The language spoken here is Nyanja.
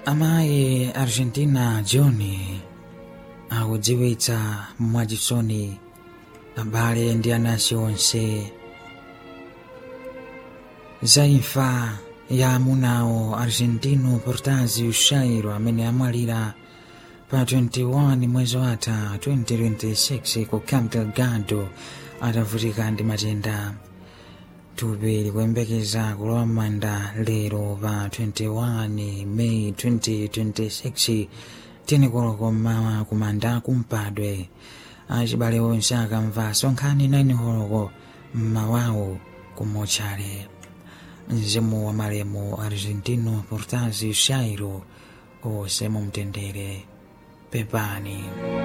amayi argentina john akudziwitsa mwachisoni abale ndi anansi onse za imfa ya amunawo argentino portazio shairo amene amwalira pa 21 mwezi watha 2026 ku camp delgado atavutika ndi matenda thupi likuyembekeza kulowa m'manda lero pa 21 meyi 2026 tini koloko mmawa kumanda kumpadwe achibale onse akamva sonkhani 9 koloko mmawawo kumochale mzimu wa malemu argentino portazio shairo uuse mumtendere pepani